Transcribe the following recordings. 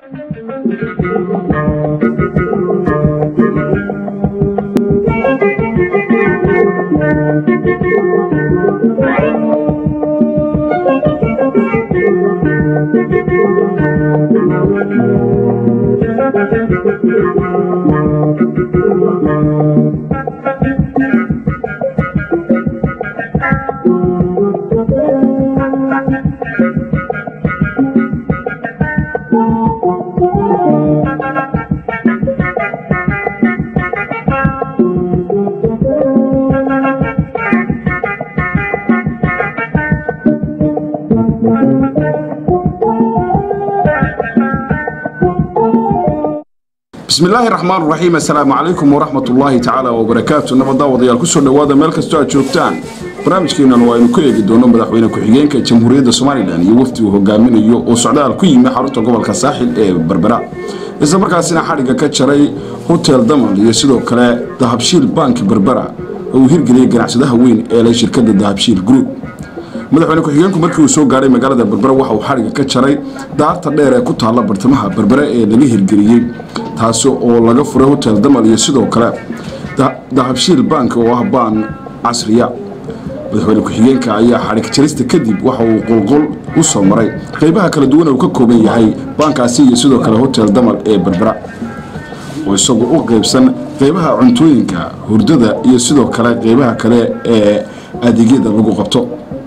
bismi illaahi raxmaan raxiim assalaamu calaykum waraxmat ullaahi tacaala wabarakaatu nabaddaa wadayaal kusoo dhowaada meel kastoo aad joogtaan barnaamijkeennan waa aynu ku eegi doono madaxweyne ku-xigeenka jamhuuriyadda somalilan iyo wafdi uu hogaaminayo oo socdaal ku yimi xarunta gobolka saaxil ee berbera isla markaasina xadhigga ka jaray hotel damal iyo sidoo kale dahabshiil banki berbera oo uu hirgeliyey ganacsadaha weyn ee leh shirkadda dahabshiil group madaxweyne ku-xigeenku markii uu soo gaadhay magaalada berbere waxa uu xadhigga ka jaray daarta dheer ee ku taalla bartamaha berbere ee laga hirgeliyey taasi oo laga furay hotel damal iyo sidoo kale dahabshiil bank oo ah baan casriya madaxweyne ku-xigeenka ayaa xadhig jarista kadib waxa uu qolqol u soo maray qaybaha kala duwan uu ka kooban yahay baankaasi iyo sidoo kale hotel damal ee berbera oo isagu u qaybsan qaybaha cuntooyinka hurdada iyo sidoo kale qaybaha kale ee adeegyada lagu qabto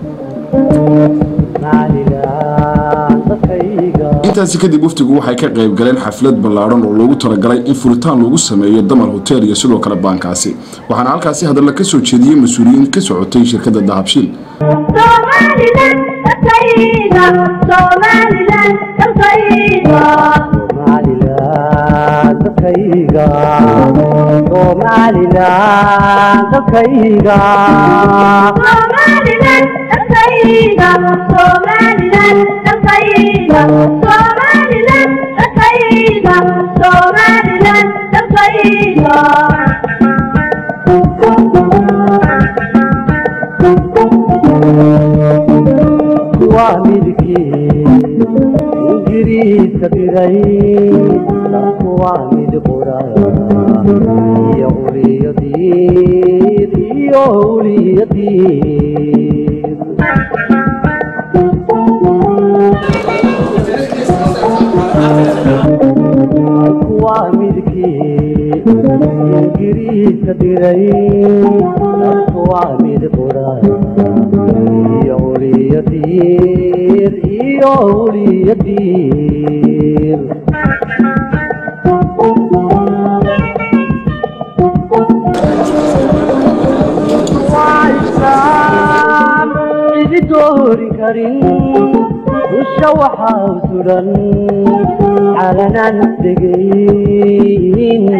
intaasi kadib waftigu waxay ka qayb galeen xaflad ballaadhan oo loogu talagalay in furitaan loogu sameeyo damal hotel iyo sidoo kale baankaasi waxaana halkaasi hadalla ka soo jeediyey mas-uuliyiin ka socotay shirkadda dahabshiil waa midkii ingiriiska diray dadku waa mid qura iyo uliyadiid iyo uliyadiid waa midkii ingiriiska diray dadku waa mid qura iyo uliyadiid iyo uliyadiid cidi doori karin dusha waxaa suran calanan degayn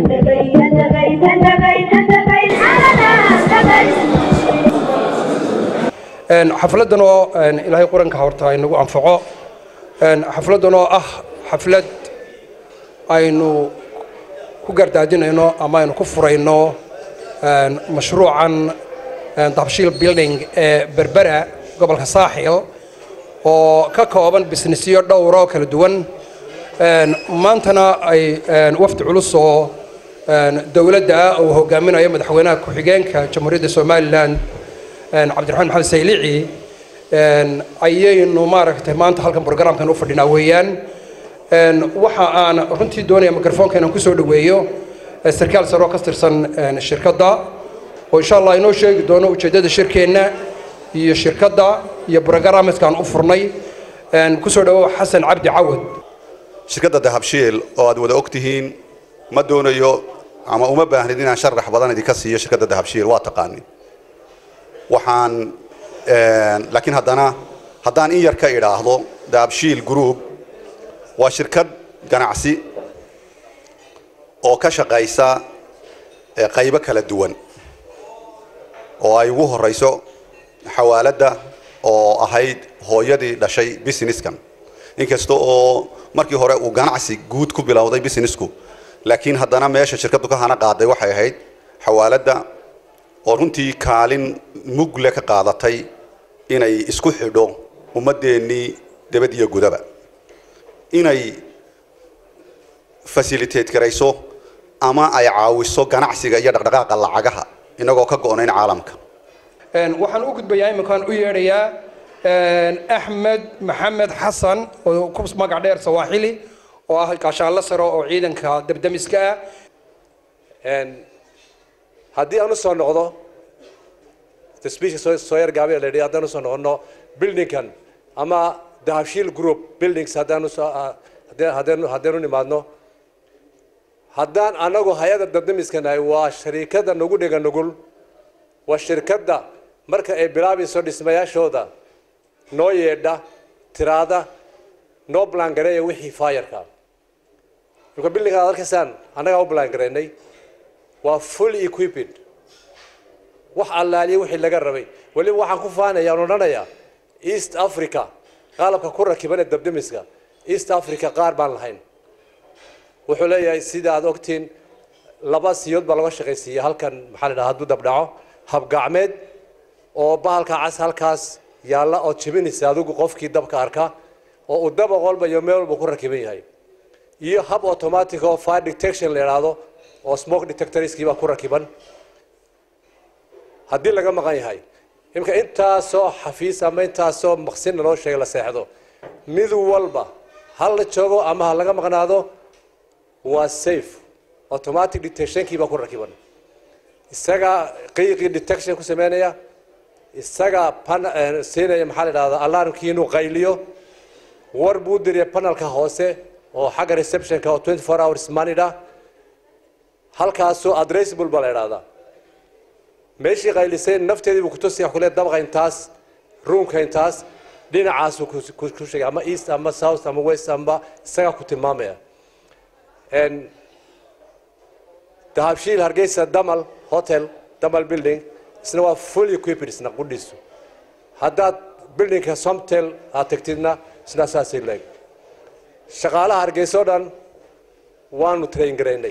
xafladdan oo ilaahay quranka horta inagu anfaco xafladdan oo ah xaflad aynu ku gardaadinayno ama aynu ku furayno mashruucan dabshiil building ee berbera gobolka saaxil oo ka kooban bisnesyo dhowroo kala duwan maantana ay wafdi culus oo dowladda ah uu hogaaminayo madaxweynaha ku-xigeenka jamhuuriyadda somalilan cabdiraxmaan maxamed saylici ayaynu maaragtay maanta halkan brograamkan u fadhinaa weeyaan waxa aan runtii doonaya mikrofoonka inaan kusoo dhoweeyo sarkaal sare oo ka tirsan shirkadda oo insha allah inoo sheegi doono ujeeddada shirkeenna iyo shirkadda iyo brograamskaan u furnay kusoo dhawow xasan cabdi cawad shirkadda dahabshiil oo aad wada og tihiin ma doonayo ama uma baahnid inaan sharax badan idinka siiyo shirkadda dahabshiil waa taqaanin waxaan laakiin haddana haddaan in yar ka idhaahdo dahabshiil group waa shirkad ganacsi oo ka shaqaysa qaybo kala duwan oo ay ugu horeyso xawaaladda oo ahayd hooyadii dhashay businesskan inkasta oo markii hore uu ganacsi guud ku bilowday businessku laakiin haddana meesha shirkaddu ka hana qaaday waxay ahayd xawaaladda oo runtii kaalin mugle ka qaadatay inay isku xidho ummadeennii debad iyo gudaba inay facilitate garayso ama ay caawiso ganacsiga iyo dhaqdhaqaaqa lacagaha inagoo ka go-nayn caalamka Een, waxaan u gudbayaa iminkaan u yeedhayaa een, axmed maxamed xasan oo ku magac dheer sawaaxili oo ah gaashaanla sare oo ciidanka debdemiska ah Een, haddii aan usoo noqdo tasbiishka soo soo yar gaabay la yidhi haddaan usoo noqono buildingkan ama dahabshiil group buildings haddaan usoo ah, haddii- haddaan haddaan u nimaadno haddaan anagu hay-adda dabdamiska nahay waa shariikada nagu dhiga nugul waa shirkadda marka ay bilaabayso dhismayaashooda noo yeedha tiraada noo balangareeya wixii faayarka marka buildinga aad arkaysaan annagaa u balangareynay waa fully equipped wax allaaliya wixii laga rabay weliba waxaan ku faanaya aan odhanayaa east africa qalabka ku rakiban ee dabdamiska east africa qaar baan lahayn wuxuu leeyahay sida aad ogtiin laba siyood baa laga shaqaysiiya halkan maxaa la dhahaa hadduu dabdhaco habgacmeed oo bahalka cas halkaas yaalla oo jebinaysa adigu qofkii dabka arka oo uu daba qolba iyo meel walba ku rakiban yahay iyo hab automatic oo fire detection la yidhaahdo oo smoke detectorskii baa ku rakiban haddii laga maqan yahay imika intaasoo xafiis ama intaasoo maqsinna loo sheegay la seexdo mid walba ha la joogo ama ha laga maqnaado waa safe automatic detectionkii baa ku rakiban isagaa qiiqii detection ku sameynaya isagaa pan eh, siinaya maxaa la idhahdaa alarmkii inuu qayliyo war buu diriya panelka hoose oo xagga receptionka oo 24 hours manida halkaasoo addressable baa la idhahdaa meeshii qaylisay nafteedii buu kutusiya kule dabqa intaas ruumka intaas dhinacaasuu ku- ku ku sheegay ama east ama south ama west ama isagaa ku tilmaamaya En, dahabshiil hargeysa damal hotel damal building isna waa full equipped isna qudhiisu haddaad buildingka somtel aad tagtidna isna saasay leeg shaqaalaha hargeysa oo dhan waanu train garaynay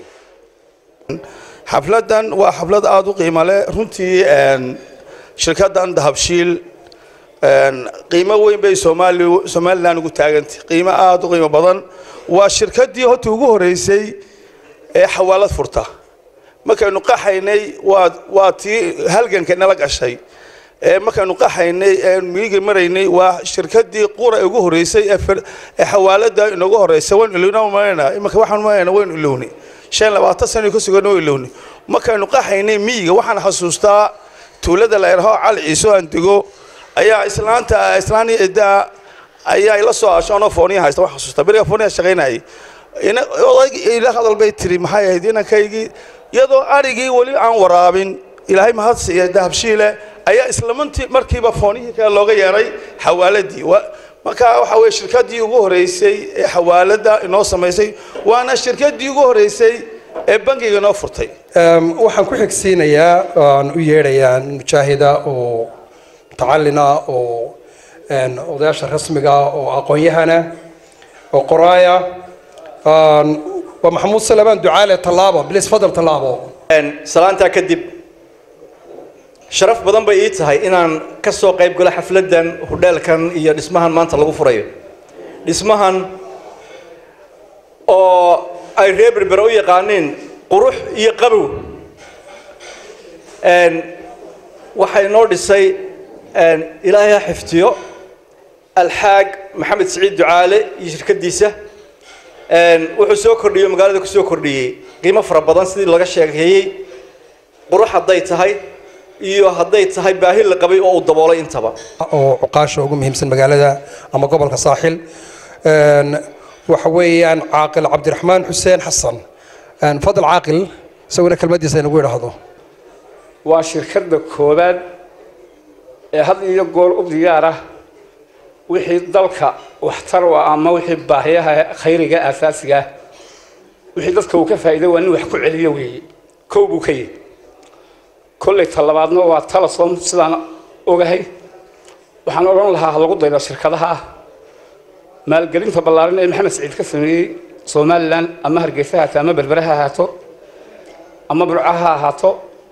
xafladan waa xaflad aada u qiimo leh runtii een, shirkaddan dahabshiil een, qiimo weyn bay soomaali somalilan ugu taagantay qiimo aada u qiimo badan waa shirkaddii horta ugu horeysay ee xawaalad furta markaynu qaxaynay waa waa tii halganka nala gashay ee markaynu qaxaynay ee miyiga maraynay waa shirkaddii qura ee ugu horeysay ee fir- ee xawaalada inoogu horeysay waan ilowna malayna imanka waxaan malayna waynu ilowni shan labaatan sano ka sugan oo ilowni markaynu qaxaynay miyiga waxaan xasuustaa tuulada la yidhaaho cali ciise oo aan dego ayaa islaanta islaan edaa ayaa ila soo ashoonoo fooniya haysta waxaan xasuustaa beriga fooniya shaqaynayay ina odayg ila hadal bay tiri maxay ahayd inankaygii iyadoo arigii weli aan waraabin ilaahay mahad siiya dahabshiile ayaa islamantii markiiba foonihii kale looga yeeray xawaaladii Wa- marka waxa weye shirkaddii ugu horeysay ee xawaalada inoo samaysay waana shirkaddii ugu horeysay ee bangiga inoo furtay Ehm, waxaan ku xigsiinayaa aan u yeedhayaa mujaahida oo mutacalina oo een, odayaasha rasmiga ah oo aqoon-yahana oo qoraaya Een, waa maxamuud salamaan ducaale tallaabo bilis fadal tallaabo salaantaa kadib sharaf badan bay ii tahay inaan ka soo qayb galo xafladdan hudheelkan iyo dhismahan maanta lagu furayo dhismahan oo ay reer berbera u yaqaaniin qurux iyo qabow Een, waxaa inoo dhisay een, ilaahay ha xiftiyo alxaag maxamed siciid ducaale iyo shirkadiisa Een, wuxuu soo kordhiyey magaalada ku soo kordhiyey qiimo fara badan sidii laga sheekeeyey qurux hadday tahay iyo hadday tahay baahi la qabay oo uu daboolay intaba oo cuqaasha ugu muhiimsan magaalada ama gobolka saaxil Een, waxa weeyaan caaqil cabdiraxmaan xuseen xasan Een, fadal caaqil isaguna kelmadiisa inagu idhaahdo waa shirkadda koowaad ee had iyo goor u diyaar ah wixii dalka waxtar u ah ama wixii baahiyaha khayriga aasaasiga ah wixii dadka uu ka faa'iido waa nin wax ku celiyo weeye kow buu ka yihi kolley talabaadna waa talasom sidaan ogahay waxaan odhan lahaa ha lagu daydo shirkadaha ah maalgelinta ballaaran ee maxamed saciid ka sameeyey somalilan ama hargeysa ha ahaato ama berbere ha ahaato ama burco ha ahaato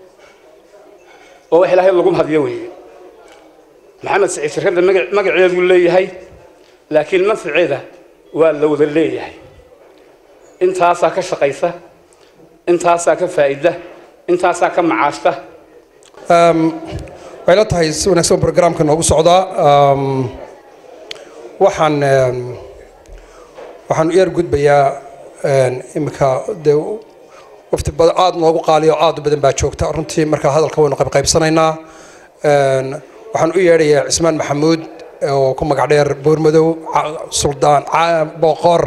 oo wax ilaahay lagu mahadiyo weeye maxamed saciid shirkadda magac- magaceedu leeyahay laakiin manfaceeda waa la wada leeyahay intaasaa ka shaqaysa intaasaa ka faa'ida intaasaa ka macaashta waxay la tahay si wanaagsan programka noogu socdaa waxaan waxaan u yar gudbayaa iminka dee wafti aada noogu qaaliyo aada u badan baa joogta runtii markaa hadalka waynu qaybqaybsanaynaa waxaan u yeedhayaa cismaan maxamuud oo ku magac dheer boormadow suldaan boqor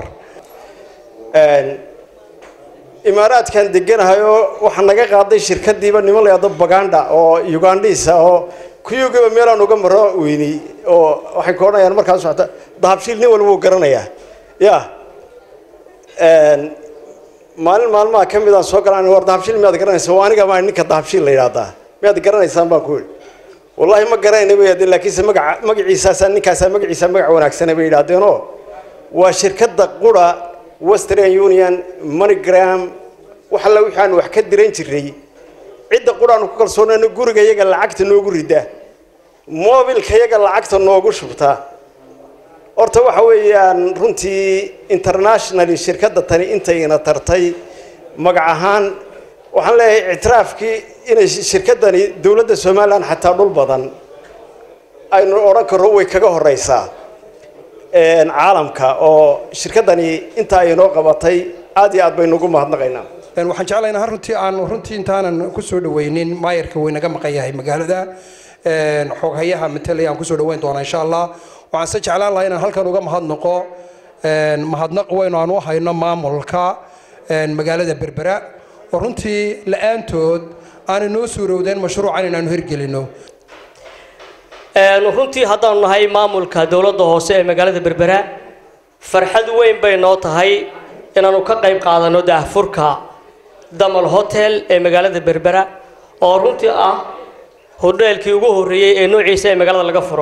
imaaraadkan deganahay oo waxaa naga qaaday shirkadiiba niman la yidhahdo baganda oo ugandhiisa oo kuyugiiba meelaan uga maro weynay oo waxay ka odhanayaan markaas socota dahabshiil nin walba wuu garanayaa ya maalin maalmaha ka midaan soo galaan war dahabshiil miyaad garanaysa waa aniga maa ninka dahabshiil la yidhahdaa miyaad garanaysaan baan ku yidhi wallaahi ma garanayna bay yidhahdeen laakiinse magaca magaciisaasaa ninkaasaa magaciisa magac wanaagsana bay yidhaahdeenoo waa shirkadda qura western union moneygram wax alla wixii aan wax ka diran jiray cidda quraanu ku kalsoonayno guriga iyaga lacagta noogu rida mobilka iyaga lacagta noogu shubta horta waxa weeyaan runtii internationally shirkadda tani intayna tartay magac ahaan waxaan leeyahay ictiraafkii inay shirkaddani dowladda somalilan xataa dhul badan aynu odhan karro way kaga horeysaa caalamka oo shirkaddani intaa ay noo qabatay aad iyo aad baynu ugu mahadnaqaynaa waxaan jeclaynaa runtii aan runtii intaanan ku soo dhaweynin maayarka waynaga maqan yahay magaalada xooghayaha matalaya aan kusoo dhaweyn doonaa insha allah waxaan se jeclaan lahaa inaan halkan uga mahadnaqo mahadnaq weyn aan u hayno maamulka magaalada berbera oo runtii la-aantood aanay noo suurowdeen mashruucan inaanu hirgelino runtii haddaanu nahay maamulka dowladda hoose ee magaalada berbera farxad weyn bay noo tahay inaanu ka qayb qaadano daahfurka damal hotel ee magaalada berbera oo runtii ah hodheelkii ugu horreeyey ee noociisa ee magaalada laga furo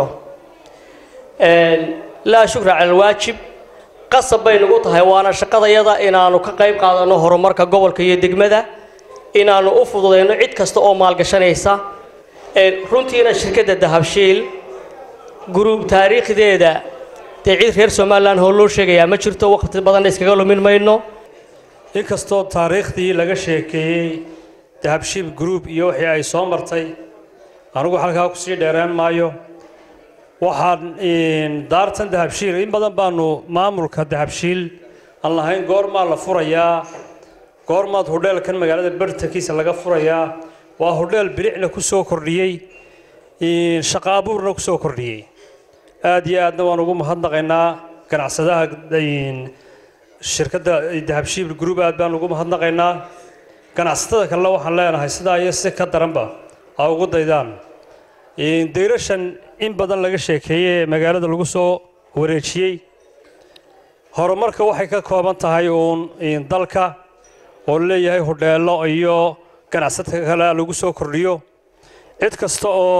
laa shukra cala alwaajib qasab bay nagu tahay waana shaqadayada inaanu ka qayb qaadano horumarka gobolka iyo degmada inaanu u fududayno cid kasta oo maalgashanaysa runtiina shirkadda dahabshiil guruub taariikhdeeda dee cid reer somalilan hoo loo sheegayaa ma jirto waqti badanna iskaga lumin mayno inkastoo taariikhdii laga sheekeeyey dahabshiil group iyo wixii ay soo martay anigu halkaa kusii dheeraan maayo waxaan daartan dahabshiil in badan baanu maamulka dahabshiil aan lahayn goormaa la furayaa goormaad hodheelkan magaalada bartankiisa laga furayaa waa hodheel bilicna ku soo kordhiyey shaqo abuurna ku soo kordhiyey aad iyo aadna waan ugu mahadnaqaynaa ganacsadaha shirkadda dahabshiil group aad baan ugu mahadnaqaynaa ganacsatada kalena waxaan leenahay sidaa iyo si ka daranba ha ugu daydaan dayrashan in badan laga sheekeeyey ee magaalada lagu soo wareejiyey horumarka waxay ka kooban tahay uun dalka oo leeyahay hodheelo iyo ganacsadka kale lagu soo kordhiyo cid kasta oo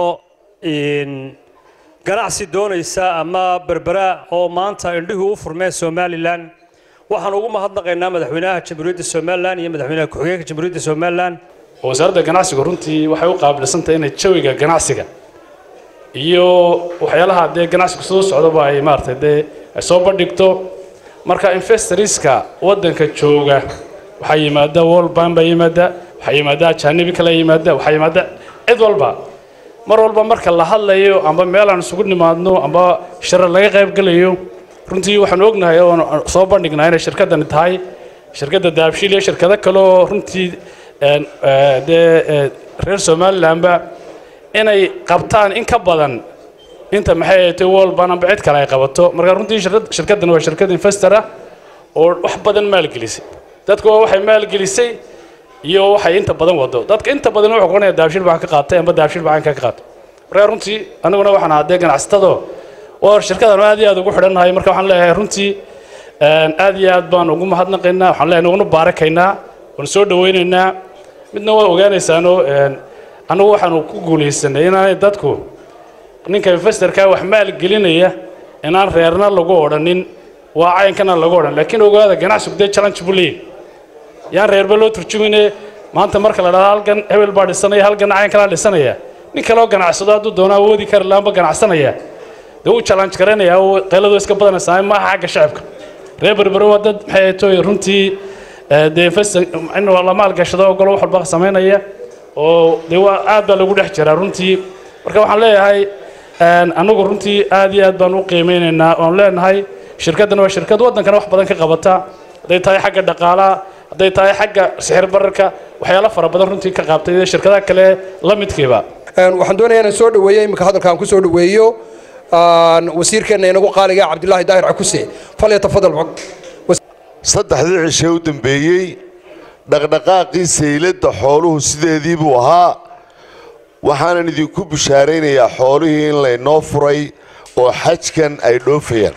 ganacsi doonaysa ama berbera oo maanta indhihu u furmeen somalilan waxaan ugu mahadnaqaynaa madaxweynaha jamhuuriyadda somalilan iyo madaxweynaha ku-xigeenka jamhuuriyadda somalilan wasaaradda ganacsigu runtii waxay u qaabilsantahay inay jawiga ganacsiga iyo waxyaalaha dee ganacsigu soo socdaba ay maaragtay dee ay soo bandhigto marka investorska waddanka jooga waxaa yimaada world bank baa yimaada waxaa yimaada ajaanibi kale yimaada waxaa yimaada cid walba mar walba marka la hadlayo amba meel aan isugu nimaadno amba shirar laga qayb gelayo runtii waxaan ognahay oo soo bandhignaa inay shirkaddani tahay shirkadda daabshiil iyo shirkado kale oo runtii dee reer somalilandba inay qabtaan in ka badan inta maxay ahayd world bank amba cid kale ay qabato marka runtii shirkaddan waa shirkad investor ah oo wax badan maalgelisay dadku waa waxay maalgelisay iyo waxay inta badan wado dadka inta badan wuxuu qoranaya daabshiil baan ka qaatay amba daabshiil baan ka qaatay marka runtii aniguna waxaan ahaa dee ganacsatado oo shirkadan aad iyo aad ugu xidhannahay marka waxaan leeyahay runtii aad iyo aad baan ugu mahadnaqaynaa waxaan leeyahay uguna baarakaynaa waan soo dhawaynaynaa midna waa ogaanaysaanoo annagu waxaanu ku guulaysanay inaanay dadku ninka investorka wax maalgelinaya inaan reerna lagu odhanin waa cayankana lagu odhan laakiin ogaada ganacsigu dee challenge buu leeyahy yaan reerba loo turjumine maanta marka la dhahdo halkan hebel baa dhisanaya halkan cayan kalaa dhisanaya nin kaloo ganacsado hadduu doono awoodi kari laanba ganacsanaya dee uu challenge garanayaa oo qayladu iska badanaysaa maaha xagga shacabka reer berbero waa dad maxay toy runtii ee, dee investor in la maalgashado oo golo wax walba samaynaya oo dee waa aad baa lagu dhex jiraa runtii marka waxaan leeyahay een, anagu runtii aad iyo aad baan u qiimeynaynaa oon leenahay shirkaddan waa shirkad waddankana wax badan ka qabata hadday tahay xagga dhaqaalaha hadday tahay xagga sixir bararka waxyaalo fara badan runtii ka qaabtay iyo shirkadaha kale la midkiiba Een, waxaan doonayaa inaan soo dhaweeyo iminka hadalka aan ku soo dhaweeyo aan wasiirkeenna inagu qaaliga cabdilaahi daahir cakuse falyatafadal saddexdii cishe u dambeeyey dhaqdhaqaaqii sayladda xooluhu sideedii buu ahaa waxaanan idinku bishaaraynayaa xoolihii in laynoo furay oo xajkan ay dhoofayaan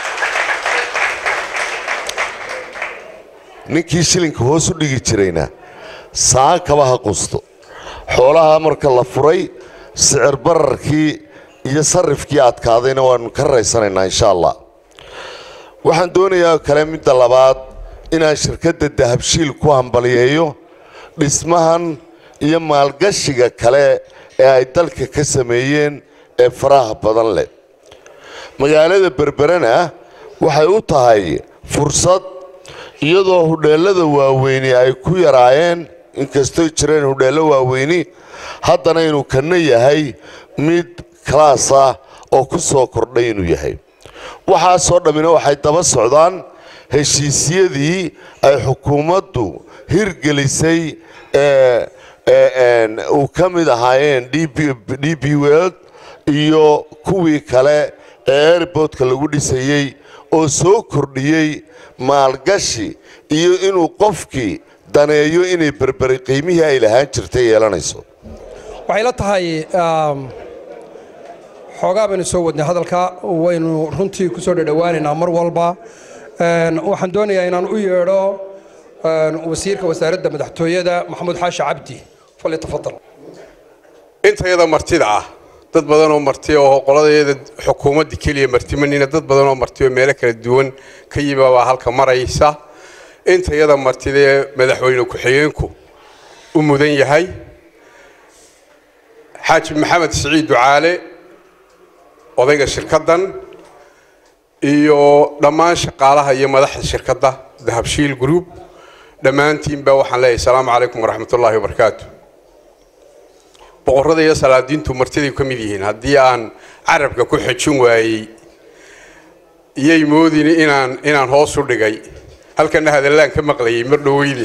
ninkii shilinka hoos u dhigi jirayna saakaba ha qusto xoolaha marka la furay sicir bararkii iyo sarifkii adkaadayna waannu ka raysanaynaa insha allah waxaan doonayaa kale midda labaad inaan shirkadda dahabshiil ku hambaliyeeyo dhismahan iyo maalgashiga kale ee ay dalka ka sameeyeen ee faraha badan leh magaalada berberena waxay u tahay fursad iyadoo hudheellada waaweyni ay ku yaraayeen inkastoy jireen hudheello waaweyni haddana inuu kana yahay mid kalaas ah oo ku soo kordhay inuu yahay waxaasoo dhammina waxay daba socdaan heshiisyadii ay xukuumaddu hirgelisay ee ee uu ka mid ahaayeen d b world iyo kuwii kale ee airboodka lagu dhisayey oo soo kordhiyey maalgashi iyo inuu qofkii daneeyo inay berberi qiimihii ay lahaan jirtay yeelanayso waxay la tahay um, xoogaa baynu soo wadnay hadalka waynu runtii ku soo dhadhowaanaynaa mar walba Een, waxaan doonayaa inaan u yeedho een, wasiirka wasaaradda madaxtooyada maxamuud xaashi cabdi falyatafadal intayada martida ah dad badan oo marti oo qoladayada xukuumadda keliya martimanina dad badan oo marti oo meelo kala duwan ka yimi baa halka maraysa intayada martida ee madaxweyne ku-xigeenku u mudan yahay xaaji maxamed siciid ducaale odayga shirkaddan iyo dhammaan shaqaalaha iyo madaxda shirkadda dahabshiil group dhammaantiinba waxaan leeyahay asalaamu calaykum waraxmatullaahi wabarakaatu boqorrada iyo salaadiintu martiday ka mid yihiin haddii aan carabka ku xejin waayey iyay moodin inaan inaan hoos u dhigay halkana hadallaan ka maqlayay mar dhoweyne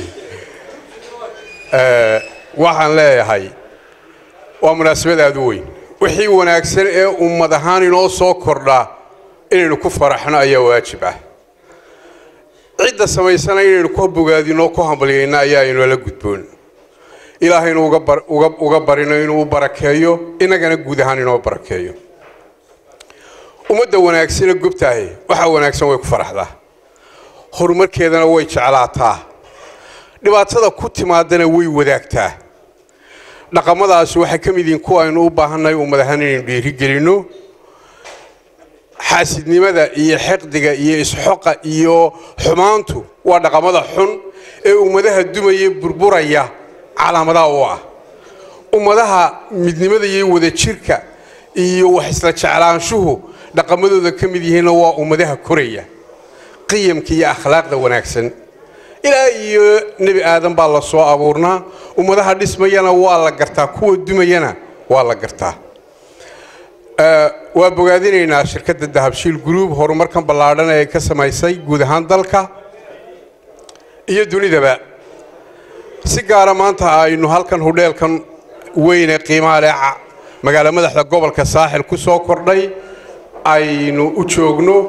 Eh, waxaan leeyahay waa munaasabad aada u weyn wixii wanaagsan ee ummad ahaan inoo soo kordhaa inaynu ku faraxno ayaa waajib ah cidda samaysana inaynu ku bogaadino ku hambalyayno ayaa inoola gudboon ilaahaynu uga bar- uga uga barino inuu u barakeeyo innagana guud ahaan inoo barakeeyo ummadda wanaagsane gobtahay waxa wanaagsan way ku faraxdaa horumarkeedana way jeclaataa dhibaatada ku timaadana way wadaagtaa dhaqamadaasi waxay ka mid yihiin kuwa aynu u baahannahay ummad ahaan inaynu dhiirigelinno xaasidnimada iyo xiqdiga iyo isxoqa iyo xumaantu waa dhaqamada xun ee ummadaha dumaya burburaya calaamadaha u ah ummadaha midnimada iyo wadajirka iyo wax isla jeclaanshuhu dhaqamadooda ka mid yihiinna waa ummadaha koraya qiyamka iyo akhlaaqda wanaagsan ilaa iyo nebi aadan baa la soo abuurnaa ummadaha dhismayana waa la gartaa kuwa dumayana waa la gartaa Eh, waa bogaadinaynaa shirkadda dahabshiil group horumarkan ballaadhan ee ay ka samaysay guud ahaan dalka iyo dunidaba si gaara maanta aynu halkan hudheelkan weyn ee qiimaha leh ca- magaalo madaxda gobolka saaxil ku soo kordhay aynu u joogno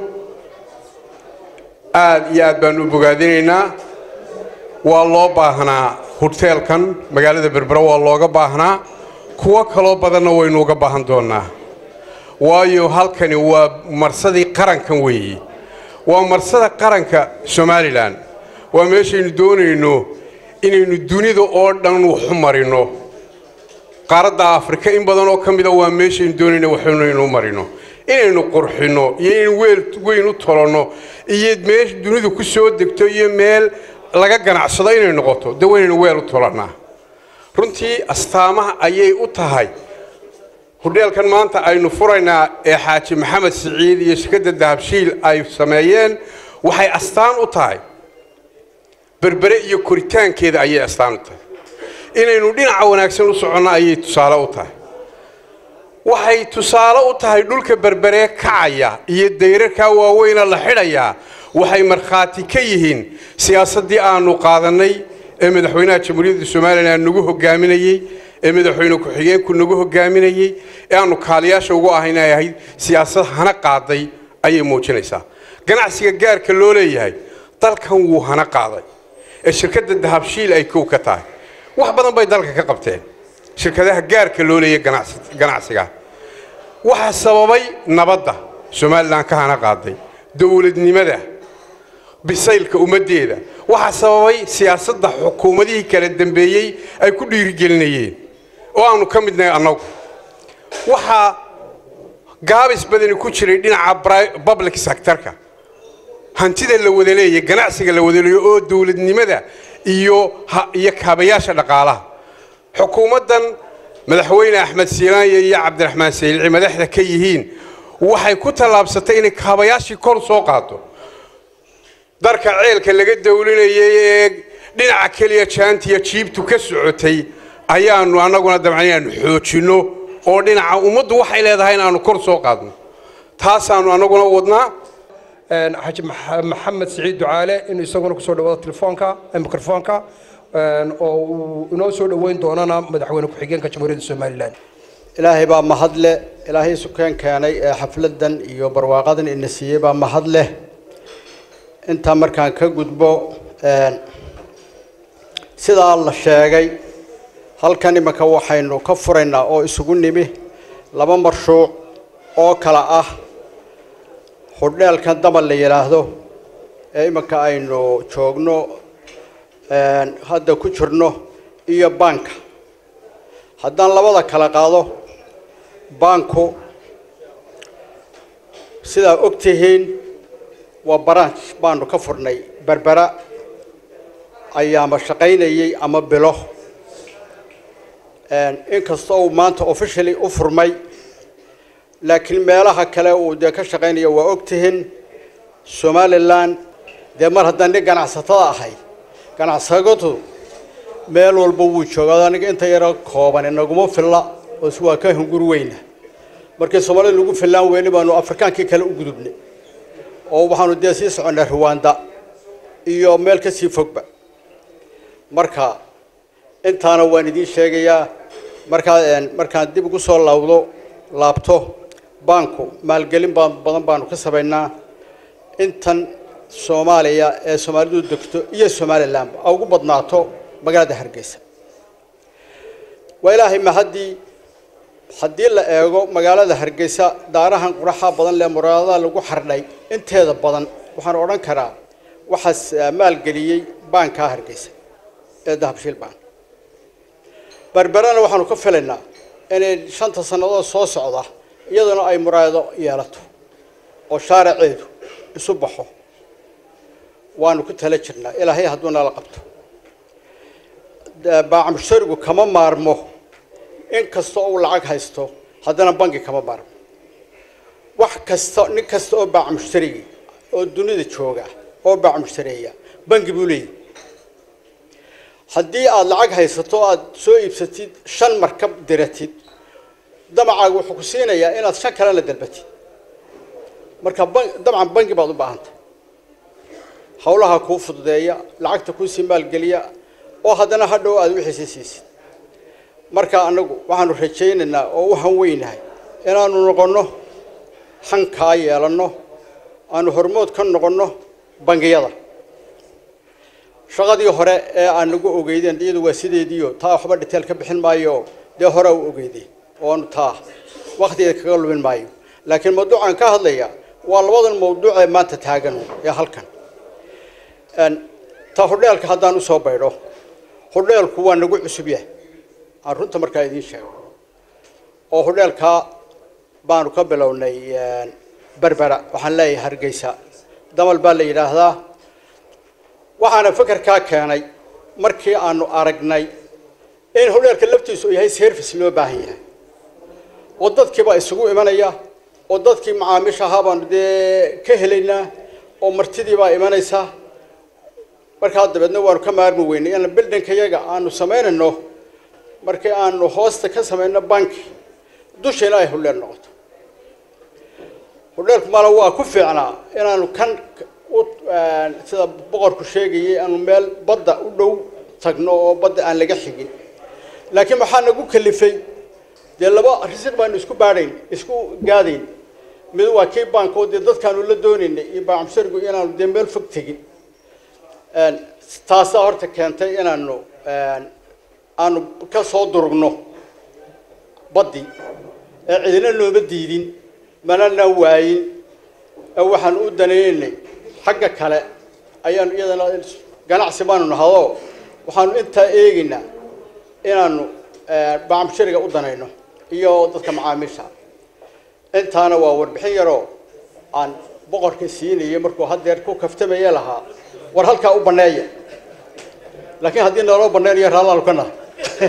aad iyo aad baanu u bogaadinaynaa waa loo baahnaa huteelkan magaalada berbera waa looga baahnaa kuwo kaloo badanna waynu uga baahan doonaa waayo halkani waa marsadii qarankan weeye waa marsada qaranka somalilan waa meeshaynu doonayno inaynu dunida oo dhan waxu marino qaaradda afrika in badan oo ka mida waa meeshaynu doonayno waxinaynu u marino inaynu qurxinno iyo inaynu weel weyn u tolonno iyo meesha dunidu ku soo degto iyo meel laga ganacsado inay noqoto de waynaynu weel u tolannaa runtii astaamaha ayay u tahay hudheelkan maanta aynu furaynaa ee xaaji maxamed siciid iyo shirkadda dahabshiil ay sameeyeen waxay astaan u tahay berbere iyo koritaankeeda ayay astaan u tahay inaynu dhinaca wanaagsan u soconno ayay tusaale u tahay waxay tusaale u tahay dhulka berberee kacaya iyo dayrarkaa waaweyna la xidhayaa waxay markhaati ka yihiin siyaasaddii aanu qaadannay ee madaxweynaha jamhuuriyadda somalilan nagu hogaaminayey ee madaxweyne ku-xigeenku nagu hogaaminayey ee aanu kaaliyaasha ugu ahayn ay ahayd siyaasad hana qaaday ayay muujinaysaa ganacsiga gaarka loo leeyahay dalkan wuu hana qaaday ee shirkadda dahabshiil ay kow ka tahay wax badan bay dalka ka qabteen shirkadaha gaarka loo leeyahay ganacsi- ganacsiga waxaa sababay nabadda somalilan ka hana qaaday dowladnimada bisaylka ummaddeeda waxaa sababay siyaasadda xukuumadihii kala dambeeyey ay ku dhiirigelinayeen oo aanu ka midnahay annagu waxaa gaabis badani ku jiray dhinaca bri- public sectorka hantida la wada leeyahay ganacsiga la wada leeyahay oo dowladnimada iyo ha- iyo kaabayaasha dhaqaalaha xukuumaddan madaxweyne axmed siinaanye iyo cabdiraxmaan sayilci madaxda ka yihiin waxay ku tallaabsatay inay kaabayaashii kor soo qaado darka ceelka laga dawlinayay ee dhinaca keliya jaantiya jiibtu ka socotay ayaanu annaguna dabcan inaanu xoojinno oo dhinaca ummaddu waxay leedahay inaanu kor soo qaadno taasaanu annaguna wadnaa xaaji Max- maxamed siciid ducaale inuu isaguna kusoo dhawaado telefoonka eh, mikrofoonka een, oo uu inoo soo dhoweyn doonana madaxweyne ku-xigeenka jamhuuriyadda somalilan ilaahay baa mahad leh ilaahay sukeen keenay ee xafladan iyo barwaaqadan ina siiyey baa mahad leh intaa markaan ka gudbo een, sidaa la sheegay halkan iminka waxaynu ka furaynaa oo isugu nimi laba marshuuc oo kala ah xudheelkan damal la yidhaahdo ee iminka aynu joogno een, hadda ku jirno iyo baanka haddaan labada kala qaado baanku sidaa og tihiin waa branch baanu ka furnay berbera ayaama shaqaynayay ama bilo inkastoo uu maanta officially u furmay laakiin meelaha kale uu dee ka shaqaynayo waa og tihiin somalilan dee mar haddaan nin ganacsatada ahay ganacsatadu meel walba wuu joogaa aniga inta yaro kooban inaguma filla oo si waa ka hungur weyna markii soomaalida lagu fillaan weyni baanu afrikaankii kale u gudubnay oo waxaanu dee sii soconnay ruwanda iyo meel ka sii fogba marka intaana waan idiin sheegayaa markaa markaan dib ugu soo laawdo laabto baanku maalgelin baan badan baanu ka samaynaa intan soomaaliya ee soomaalidu degto iyo somalilandba a ugu badnaato magaalada hargeysa waa ilaahay mahaddii haddii la eego magaalada hargeysa daarahan quraxa badan lee muraadaha lagu xardhay inteeda badan waxaan odhan karaa waxaas eh, maalgeliyey baankaa hargeysa ee dahabshiil baan berberana waxaanu ka filaynaa inay shanta sannadood soo socda iyaduna ay muraado yeelato oo shaaraceedu isu baxo waanu ku tala jirnaa ilaahay hadduu nala qabto baacmusharigu kama maarmo in kasta oo uu lacag haysto haddana bangi kama maarmo wax kasta nin kasta oo baacmushtariga oo dunida jooga oo baacmushtareeya bangi buu leeyahy haddii aada lacag haysato aada soo iibsatid shan markab diratid damacaaga wuxuu ku siinayaa inaad shan kalena dalbatid marka ban- dabcan bangi baad u baahantay hawlaha kuu fududeeya lacagta kuusii maalgeliya oo haddana hadhow aada wixiisi siisid marka annagu waxaanu rajaynaynaa oo u hanweynahay inaanu noqonno hankaa yeelanno aanu hormood ka noqonno bangiyada shaqadii hore ee aan nagu ogeydeen iyadu waa sideediio taa waxba dhiteel ka bixin maayo dee hore u ogeydeen oo aanu taa waktigeeda kaga lumin maayo laakiin mawduucaan ka hadlaya waa labadan mawduuc ee maanta taagan ee halkan ta hudheelka haddaan usoo baydho hudheelku waa nagu cusub yahay aan runta markaa idiin sheego oo hudheelkaa baanu ka bilownay berbera waxaan leeyahay hargeysa damal baa la yidhaahdaa waxaana fekerkaa keenay markii aanu aragnay in hudheelka laftiisu uu yahay service loo baahan yahay oo dadkiibaa isugu imanaya oo dadkii macaamiisha ahaa baanu dee ka helaynaa oo martidiibaa imanaysa markaa dabeedna waanu ka maarmi weynay in bildinkayaga aanu samaynayno markii aanu hoosta ka samayno banki dushayna ay hudheel noqoto hudheelku mala waa ku fiicnaa inaanu kan u sida boqorku sheegayay aanu meel badda u dhow tagno oo badda aan laga xigin laakiin maxaa nagu kalifay dee laba risiq baanu isku baadhayn isku gaadayn mid waa kii baanko dee dadkaanu la doonaynay iyo baacamsarigu inaanu dee meel fog tegin taasaa horta keentay inaanu aanu ka soo durugno baddii ee cidina nooma diidin manana waayin ee waxaan u daneynay xagga kale ayaanu iyadana ganacsi baanu nahado waxaanu intaa eegaynaa inaanu baacamshariga u danayno iyo dadka macaamiisha intaana waa warbixin yaroo aan boqorka siinayay markuu haddeer ku kaftamaya lahaa war halkaa u banneeya laakiin haddii naloo banneynayo raallaanu ka nahay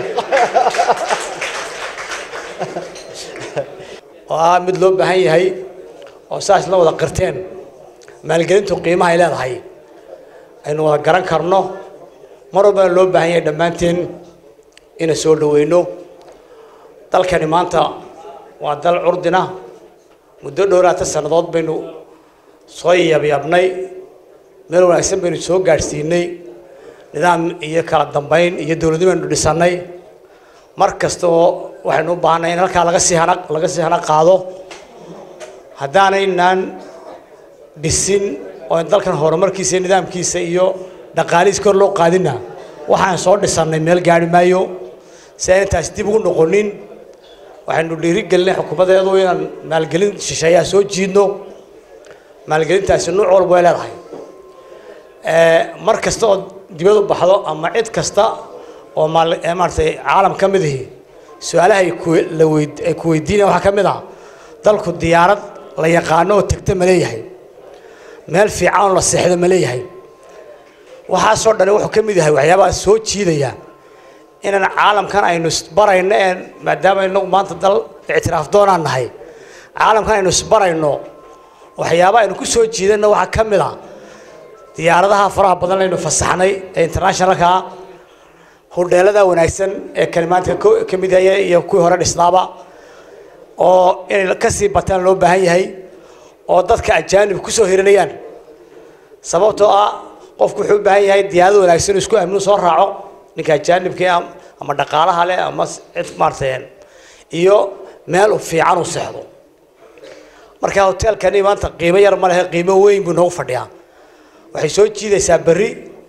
waa mid loo baahan yahay oo saas la wada qirteen maalgelintu qiimaha ay leedahay aynu wada garan karno mar walbana loo baahan yahay dhammaanteen ina soo dhaweyno dalkani maanta waa dal curdina muddo dhowraata sannadood baynu soo yabyabnay meel wanaagsan baynu soo gaadhsiinay nidaam iyo kala dambayn iyo dowladnimo aynu dhisannay mar kasta oo waxaynu u baahanay in halkaa laga sii hana laga sii hana qaado haddaanaynaan dhisin oo dalkan horumarkiisa iyo nidaamkiisa iyo dhaqaalihiis kor loo qaadina waxaan soo dhisannay meel gaari maayo si aan intaas dib ugu noqonin waxaynu dhiirigelinay xukuumadeedu inaan maalgelin shisheeyaha soo jiidno maalgelintaasi nuuc walba way leedahay mar kasta oo dibad u baxdo ama cid kasta oo maal maaratay caalam ka mid ihi su-aalaha ay ku la weyd ay ku weydiinaya waxaa ka mid ah dalku diyaarad la yaqaano oo tegta ma leeyahay meel fiican oo la seexdo ma leeyahay waxaasoo dhani wuxuu ka mid yahay waxyaabaha soo jiidaya inaan caalamkan aynu isbarayno ee maadaama inagu maanta dal ictiraaf doonaan nahay caalamkan aynu isbarayno waxyaabaha aynu ku soo jiidano waxaa ka mid ah diyaaradaha faraha badan aynu fasaxnay ee internationalka hudheelada wanaagsan ee kalimaadka ka mid haya iyo kuwii hore dhisnaaba oo inay kasii bataan loo baahan yahay oo dadka ajaanib kusoo hirinayaan sababtoo ah qofku wuxuu u baahan yahay diyaarada wanaagsan isku amnu soo raaco ninka ajaanibka ama dhaqaalaha leh ama cid maartay iyo meel fiican u seexdo marka hoteelkani maanta qiimo yar ma lehe qiimo weyn buu noogu fadhiyaa waxay soo jiidaysaa berri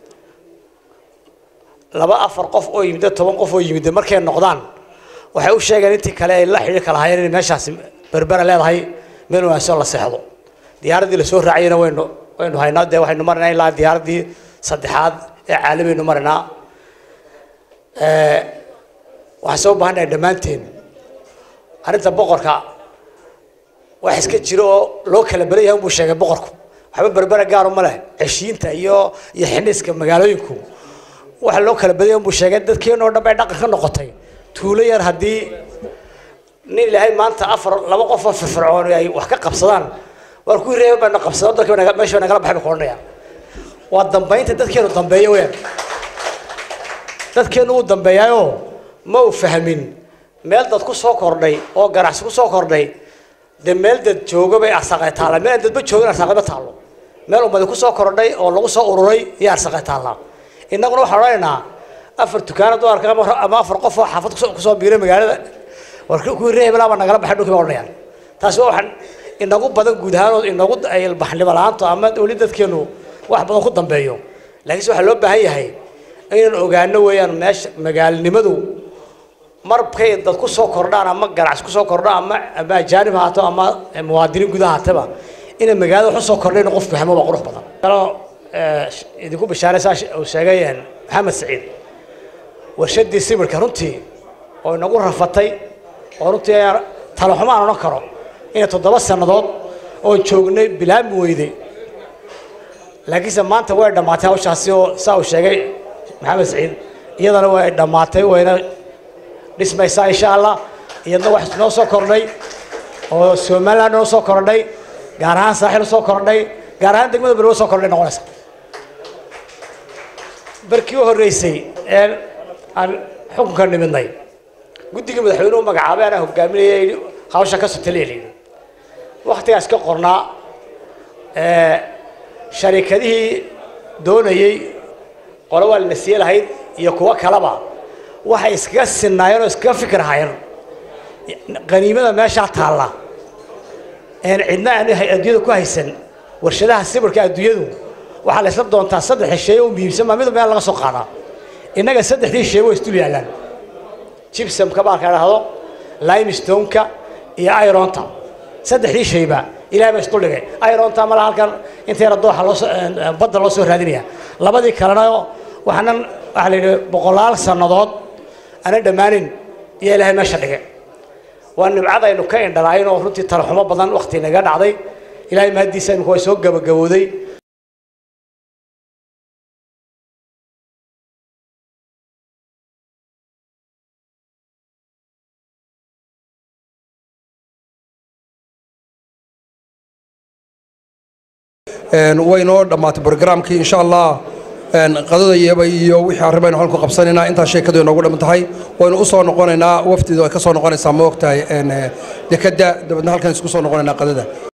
laba afar qof oo yimid toban qof oo yimid markay noqdaan waxay u sheegeen intii kale ay la xidhiir kala hayeen inay meeshaasi berbera leedahay meel wanaagsan la seexdo diyaaraddii lasoo raaciyana waynu waynu haynaa dee waxaynu marinaa ilaa diyaaraddii saddexaad ee caalamiaynu marinaa waxaan soo baahannahay dhammaanteen arrinta boqorka wax iska jiro oo loo kala beran yahay unbuu sheegay boqorku waxba berbera gaaro ma leh ceshiinta iyo iyo xiniiska magaalooyinku waxa loo kala badaya unbuu sheegay dadkeenoo dhan bay dhaqan ka noqotay tuulo yar haddii nin ilaahay maanta afar laba qof oo firfircoon ay wax ka qabsadaan waar kuwii reeba bayna qabsadaan dadkii naga meesha nagala baxay bay koodhanayaan waa dambaynta dadkeenu dambeeya weyaan dadkeenu uu dambeeyaayoo ma u fahmin meel dad ku soo kordhay oo ganacsi ku soo kordhay dee meel dad joogo bay arsaqay taalla meel aan dadba joogin arsaqay ma taallo meel ummadi ku soo kordhay oo lagu soo ururay iyo arsaqay taallaa innaguna waxaan odhanaynaa afar dukaana dumarka ama afar qof oo xaafad kusoo biiray magaalada war kuwii reer hebelaa baa nagala baxay dhulkii baa odhanayaan taasi waa waxaan inagu badan guud ahaan oo inagu baxnimo la-aanto ama weli dadkeenu wax badan ku dambeeyo laakiinse waxaa loo baahan yahay inaan ogaano weeyaan meesha magaalinimadu markay dad ku soo kordhaan ama ganacsi kusoo kordho ama ama ajaanib haato ama muwaadiniin gudaha haataba inay magaalada wax usoo kordhayn qofku fahmo waa qurux badan kaloo idinku bishaaraysaa uu sheegay maxamed saciid warshadii sibirka runtii oo inagu rafatay oo runtii talaxumo aan odhan karo inay toddoba sannadood oon joognay bilaami weyday laakiinse maanta way dhammaatay hawshaasi oo saa uu sheegay maxamed saciid iyadana way dhammaatay wayna dhismaysaa insha allah iyadna wax noo soo kordhay oo somaliland noo soo kordhay gaar ahaan saaxil soo kordhay gaar ahaan degmada berwo soo kordhay noqonaysa barkii u horreysay ee aan xukunka nimidnay guddigii madaxweynuhu magacaabay anaa hogaaminaya yidhi hawsha ka sotaliya layidhi waktigaas ka qornaa ee, sharikadihii doonayey qolo waa lana sii lahayd iyo kuwo kaleba waxay iskaga sinaayeen oo iskaga fikir hayeen qaniimada meeshaa taalla een cidna aan hay- adduunyada ku haysan warshadaha sibirka adduunyadu waxaa la isla doontaa saddex shay oo muhiimsan baa mid meel laga soo qaadaa innaga saddexdii shay way isdul yaallaan gypsumka baa ka dhahdo limestoneka iyo ironta saddexdii shayba ilahay baa isdul dhigay ironta mala halkan inta yara dooxa loo soo een, een, badda loo soo raadinaya labadii kalena waxaanan waxaa la yidhi boqolaal sannadood aanan dhammaanin iyo ilaahay meesha dhigay waa nimcad aynu ka indhalayn oo runtii talaxumo badan wakti naga dhacday ilaahay mahaddiisa imika way soo gabagabowday Een, way noo dhammaatay barogaraamkii insha allah een, qadada iyaba iyo wixii arrimaynu halku qabsanaynaa intaa sheekadu inoogu dhamman tahay waynu u soo noqonaynaa wafdidu ay ka soo noqonaysaa ma ogtahay een, eh, dekedda dabeedna halkan isku soo noqonaynaa qadada